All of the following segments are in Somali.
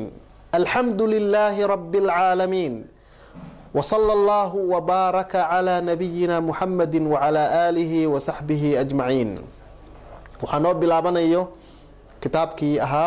الحمد لله رب العالمين وصلى الله وبارك على نبينا محمد وعلى آله وصحبه أجمعين وحنو بلابنيو كتابكي أها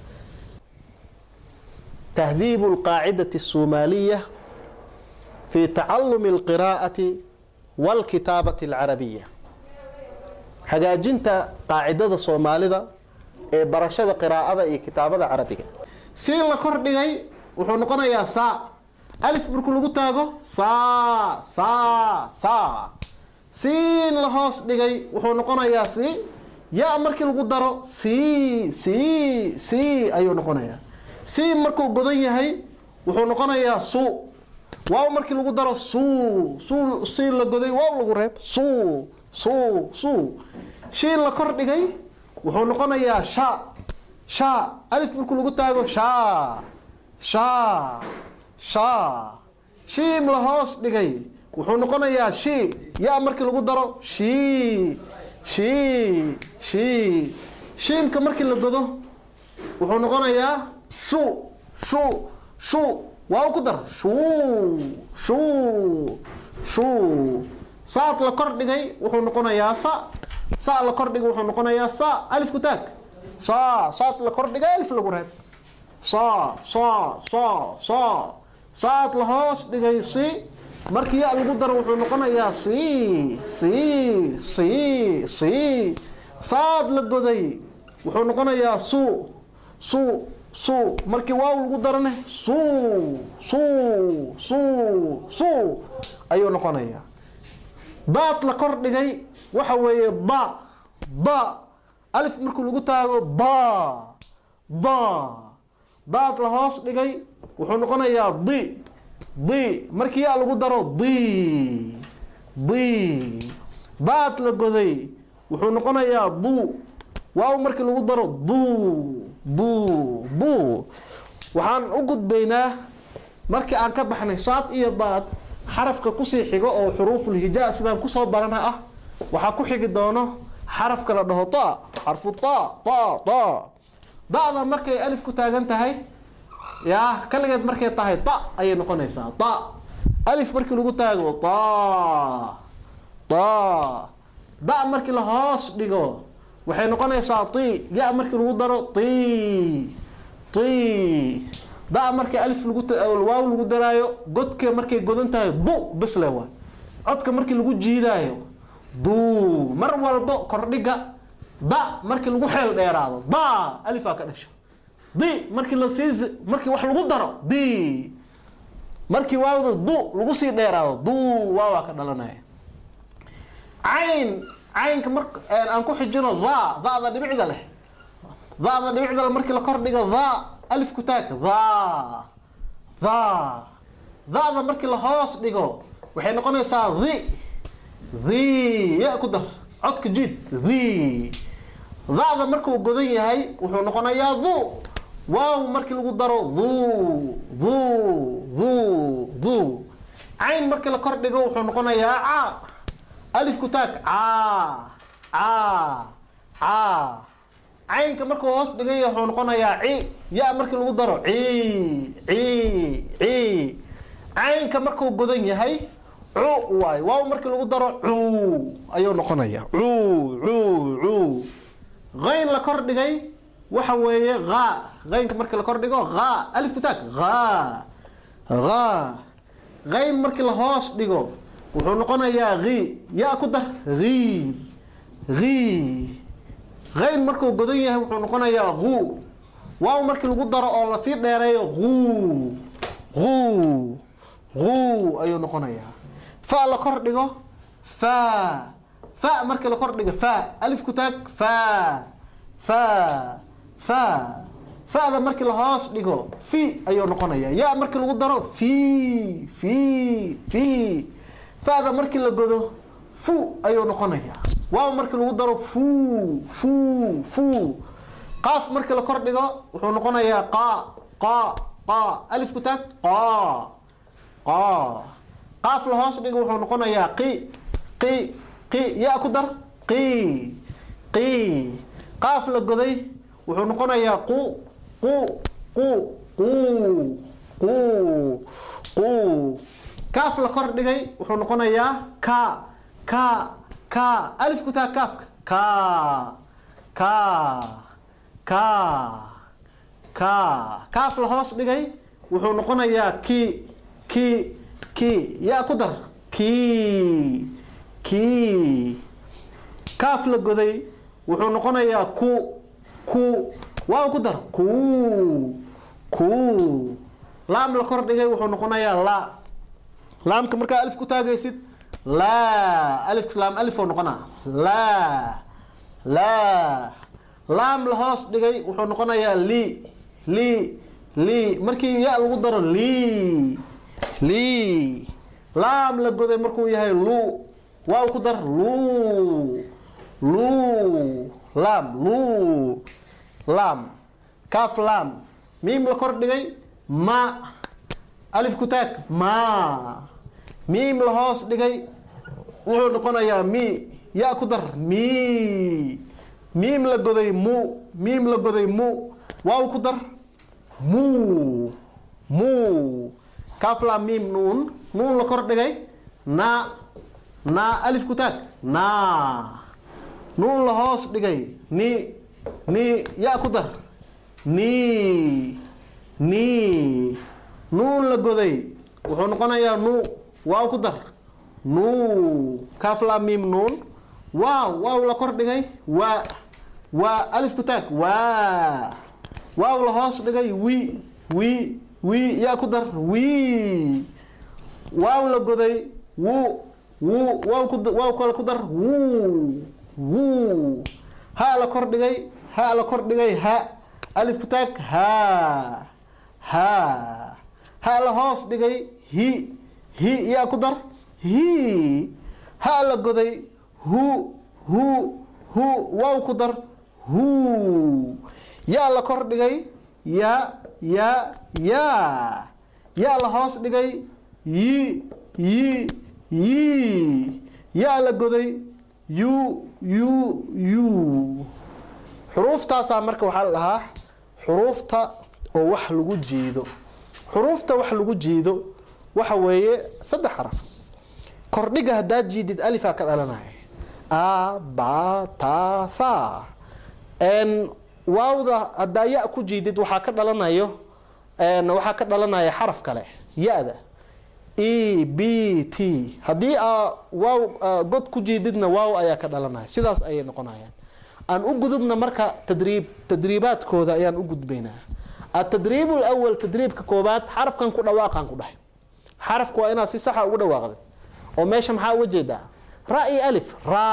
تهذيب القاعدة الصومالية في تعلم القراءة والكتابة العربية hagaajinta qaacidada soomaalida ee barashada qiraa'ada iyo kitaabada carabiga si la kordhigay wuxuu noqonayaa saa alif markuu lagu taago saa saa saa siin la hoos dhigay wuxuu noqonayaa si ya markii lagu daro si si si ayuu noqonayaa si markuu godan yahay wuxuu noqonayaa su waaw markii lagu daro su su si la goday waaw lagu reeb su su su shiin la kor dhigay wuxuu noqonayaa sha sha alif markuu lagu taago sha sha sha shiim la hoos dhigay wuxuu noqonayaa shi ya markii lagu daro shi shi shi shiimka markii la godo wuxuu noqonayaa shu shu shu waaw ku dar shuu shuu shuu saad la kor dhigay wuxuu noqonayaa sa sa la kor dhigay wuxuu noqonayaa sa alif ku taag sa saad la kor dhigay alif lagu reeb sa sa sa sa saad la hoos dhigay si markii ya lagu daro wuxuu noqonayaa si si si si saad la goday wuxuu noqonayaa su su su markii waaw lagu darane su su su su ayuu noqonayaa daad la kor dhigay waxa weeye da da alif markuu lagu taago da da daad la hoos dhigay wuxuu noqonayaa di di markii yaa lagu daro di di daad la goday wuxuu noqonayaa du waaw markii lagu daro du du du waxaan u gudbaynaa markii aan ka baxnay saad iyo daad xarafka kusii xigo oo xuruuful hijaa sidaan kusoo barana ah waxaa ku xigi doono xarafka la dhaho ta xarfu ta ta ta da-da markay alif ku taagan tahay yaa kaligeed markay tahay ta ayay noqonaysaa ta alif markii lagu taago ta ta da markii la hoos dhigo waxay noqonaysaa ti ya markii lagu daro ti ti da markii alif lagu waaw lagu daraayo godka markay godan tahay du bisle waa codka markii lagu jiidaayo du mar walbo kordhiga da markii lagu xeel dheeraado da alifaa ka dhasho di markii lasii markii wax lagu daro di markii waawda du lagu sii dheeraado du waawaa ka dhalanaya cayn caynka mar aan ku xijino da da'da dhibicda leh da'da dhibicda leh markii la kordhiga da alif ku taag da da da'da markii la hoos dhigo waxay noqonaysaa di di ya ku dar codka jiid di da'da markuu godan yahay wuxuu noqonayaa du waaw markii lagu daro du du du du cayn markii la kor dhigo wuxuu noqonayaa ca alif ku taag ca ca ca caynka markuu hoos dhigan yahay wuxuu noqonayaa ci ya markii lagu daro ci ci ci caynka markuu godan yahay cu waay waaw markii lagu daro cu ayuu noqonayaa cu cu cu qayn la kor dhigay waxa weeye ha qaynka markii la kor dhigo ha alif ku taag ha ha qayn markii la hoos dhigo wuxuu noqonayaa hi ya ku dar hi hi qayn markuu godan yahay wuxuu noqonayaa hu waaw markii lagu daro oo lasii dheereeyo hu hu hu ayuu noqonayaa fa la kor dhigo fa fa markii la kor dhigo fa alif ku taag fa fa fa fa'da markii la hoos dhigo fi ayuu noqonayaa ya markii lagu daro fi fi fi fa'da markii la godo fu ayuu noqonayaa waaw markii lagu daro fu fu fu qaaf markii la kor dhigo wuxuu noqonayaa qa qa qa alif ku taag qa qa qaaf la hoos dhigo wuxuu noqonayaa qi qi qi ya ku dar qi qi qaaf la goday wuxuu noqonayaa qu qu qu quu quu quu kaaf la kor dhigay wuxuu noqonayaa ka ka ka alif ku taa kaafka ka ka ka ka kaaf la hoos dhigay wuxuu noqonayaa ki ki ki yaa ku dar ki ki kaaf la goday wuxuu noqonayaa ku ku waaw ku dar ku ku laam la kor dhigay wuxuu noqonayaa la laamka markaa alif ku taagaysid laa alif laam alif oo noqonaa laa laa laam la hoos dhigay wuxuu noqonayaa li li li markii ya lagu daro li li laam la goday markuu yahay lu waaw ku dar lu lu laam lu laam kaaf laam miim la kor dhigay ma alif ku taag ma miim la hoos dhigay wuxuu noqonayaa mi ya ku dar mi miim la goday mu miim la goday mu waaw ku dar mu mu kaaf laam miim nuun nuun la kor dhigay na na alif ku taag na nuun la hoos dhigay ni ni ya ku dar ni ni nuun la goday wuxuu noqonayaa nu waaw ku dar nu kaaf laam miim nuun waaw waaw la kor dhigay waa waa alif ku taag waa waaw la hoos dhigay wi wi wi yaa ku dar wi waaw la goday wu wu waaw ku waaw kale ku dar wu wu ha la kor dhigay ha la kor dhigay ha alif ku taag ha ha ha la hoos dhigay hi hi yaa ku dar hi ha la goday hu hu hu waaw ku dar hu yaa la kor dhigay ya ya ya yaa la hoos dhigay yi yi yi yaa la goday yu yu yu xuruuftaasaa marka waxaa la dhahaa xuruufta oo wax lagu jiido xuruufta wax lagu jiido waxa weeye saddex xaraf kordhiga haddaad jiidid alifaa ka dhalanaya a ba ta tha n waawda haddaa ya ku jiidid waxaa ka dhalanayo waxaa ka dhalanaya xaraf kale ya-da e b t haddii aa waaw god ku jiididna waaw ayaa ka dhalanaya sidaas ayay noqonayaan aan u gudubna marka tadriib tadriibaadkooda ayaan u gudbaynaa atadriib lawal tadriibka koobaad xarafkan ku dhawaaqan ku dhahay xarafka waa inaad si saxa ugu dhawaaqdid oo meesha maxaa uga jeedaa ra iyo alif ra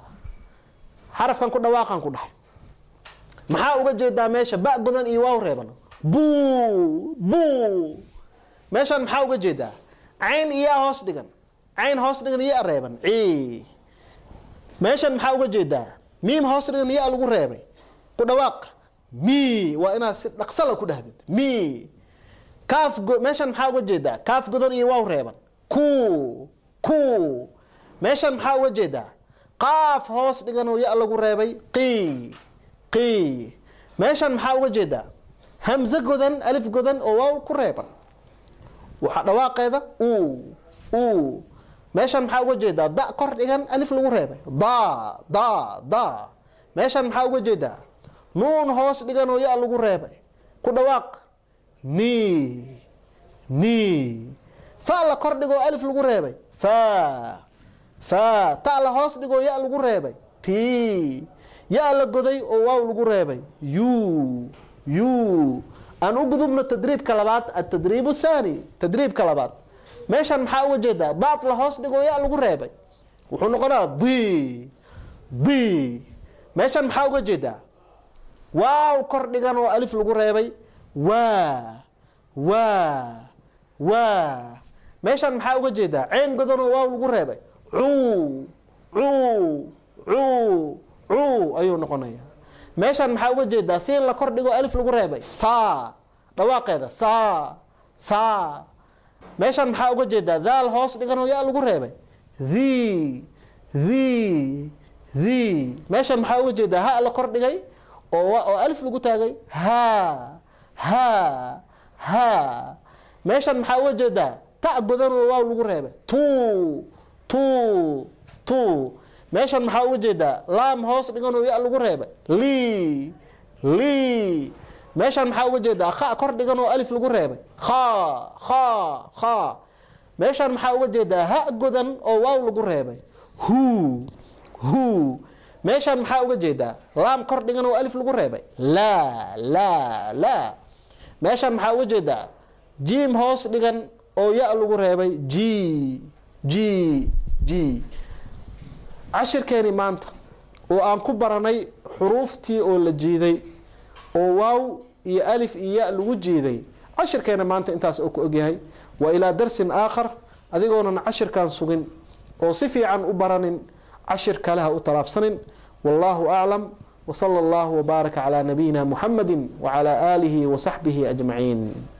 xarafkan ku dhawaaqan ku dhahay maxaa uga jeedaa meesha ba godan iyo waaw reeban bu bu meeshaan maxaa uga jeedaa cayn iyaa hoos dhigan cayn hoos dhigan iya reeban ci meeshan maxaa uga jeedaa miim hoos dhigan iya lagu reebay ku dhawaaq mi waa inaad si dhaqsala ku dhahdid mi kaaf meeshan maxaa uga jeedaa kaaf godan iyo waaw reeban ku ku meeshan maxaa uga jeedaa qaaf hoos dhigan oo ya lagu reebay qi qi meeshan maxaa uga jeedaa hamse godan alif godan oo waaw ku reeban waxaa dhawaaqeeda u u meeshan maxaa uga jeedaa da kor dhigan alif lagu reebay da da da meeshan maxaa uga jeedaa nuun hoos dhigan oo ya lagu reebay ku dhawaaq ni ni fa la kor dhigoo alif lagu reebay fa fa ta la hoos dhigoo ya lagu reebay ti ya la goday oo waaw lagu reebay yu yu aan u gudubno tadriibka labaad atadriib thani tadriibka labaad meeshan maxaa uga jeedaa baat la hoos dhigoo ya lagu reebay wuxuu noqonaa di di meeshan maxaa uga jeedaa waaw kor dhigan oo alif lagu reebay waa waa waa meeshan maxaa uga jeedaa ceen godan oo waaw lagu reebay cuu cuu cuu cuu ayuu noqonaya meeshan maxaa uga jeedaa siin la kor dhigo alif lagu reebay saa dhawaaqeeda saa saa meeshan maxaa uga jeedaa daal hoos dhigan oo ya lagu reebay the the the meeshan maxaa uga jeedaa ha la kor dhigay oo oo alif lagu taagay ha ha ha meeshan maxaa uga jeedaa ta godan oo waaw lagu reebay tu tu tu meeshan maxaa uga jeedaa laam hoos dhigan oo ya lagu reebay li li meeshan maxaa uga jeedaa kha kor dhigan oo alif lagu reebay kha kha kha meeshan maxaa uga jeedaa ha godan oo waaw lagu reebay hu hu meeshan maxaa uga jeedaa laam kor dhigan oo alif lagu reebay laa laa laa meeshan maxaa uga jeedaa jiim hoos dhigan oo ya lagu reebay g g g cashirkeeni maanta oo aan ku baranay xuruuftii oo la jiiday oo waaw iyo alif iyo ya lagu jiiday cashirkeena maanta intaas oo ku ogyahay wa ilaa darsin aakhar adigoonan cashirkan sugin oo si fiican u baranin cashir kale ha u talaabsanin wallahu aclam وصلى الله وبارك على نبينا محمد وعلى آله وصحبه أجمعين